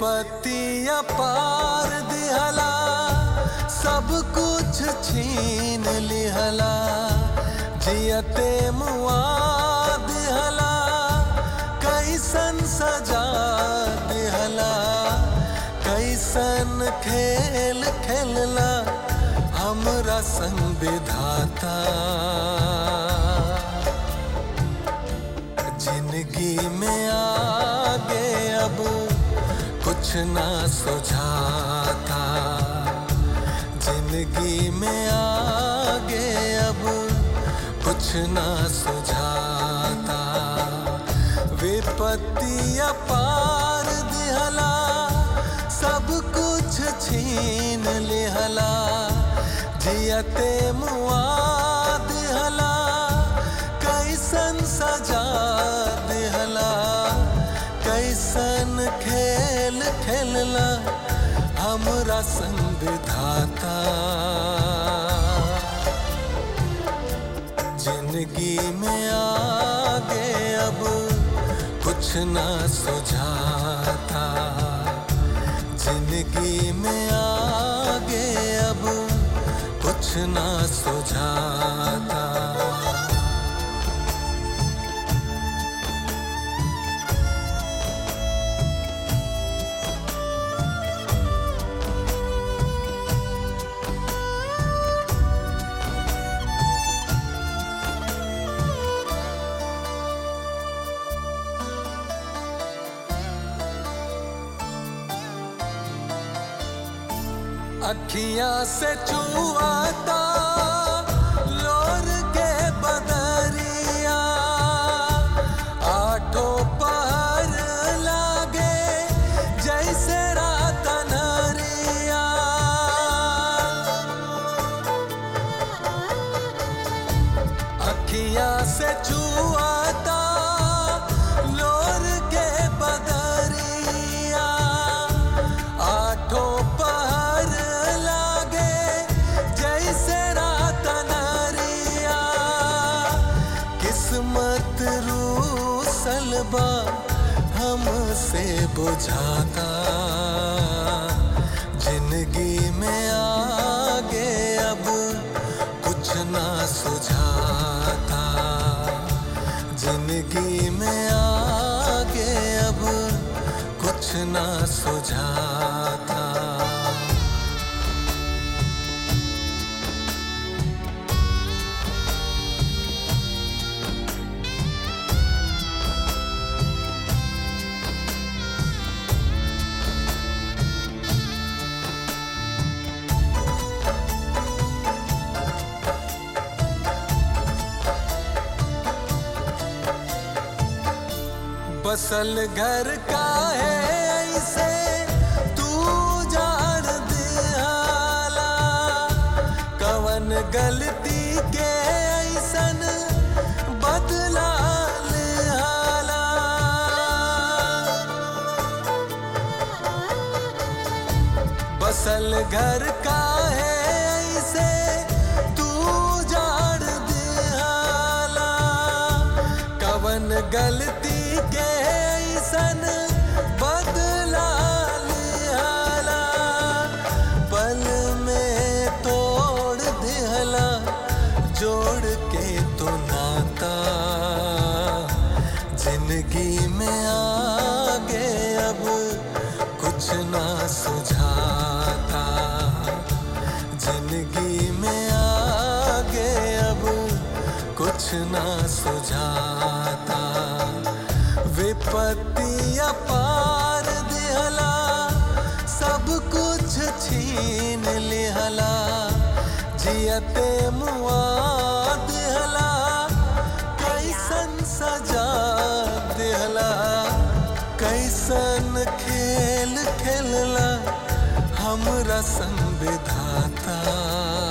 विपत्तिया पार दिहला सब कुछ छीन लिहला जियते मुआ दिहला कैसन सजा दिहला कैसन खेल खेलला हमरा संग विधाता जिंदगी में आगे अब कुछ ना सुझाता जिंदगी में आगे अब कुछ ना सुझाता विपत्तिया पार दिहला सब कुछ छीन लिहला जियते मुआ दिहला कैसन सजा दिहला कैसन खेल खेलला हमरा संग विधाता जिंदगी में आगे अब कुछ ना सुझाता जिंदगी में आगे अब कुछ ना सुझाता अखियां से चुआता लोर के बदरिया आठो पहर लागे जैसे रात नरिया अखियां से चुआता लोर के बदरिया आठो पहर लागे जैसे रात नरिया किस्मत रूसल बा हमसे बुझाता जिंदगी में आगे अब कुछ ना सुझाता जिंदगी में आगे अब कुछ ना सुझाता बसल घर का है ऐसे तू जान दिहाला कवन गलती के ऐसन बदला लिहाला बसल घर का है ऐसे तू जान दिहाला कवन गलती के ऐसन बदला लिहाला पल में तोड़ दिहला जोड़ के तो नाता जिंदगी में आगे अब कुछ ना सुझाता जिंदगी में आगे अब कुछ ना सुझाता विपत्तिया पार दिहला सब कुछ छीन लिहला जियते मुआ दिहला कैसन सजा दिहला कैसन खेल खेलला हमरा संग विधाता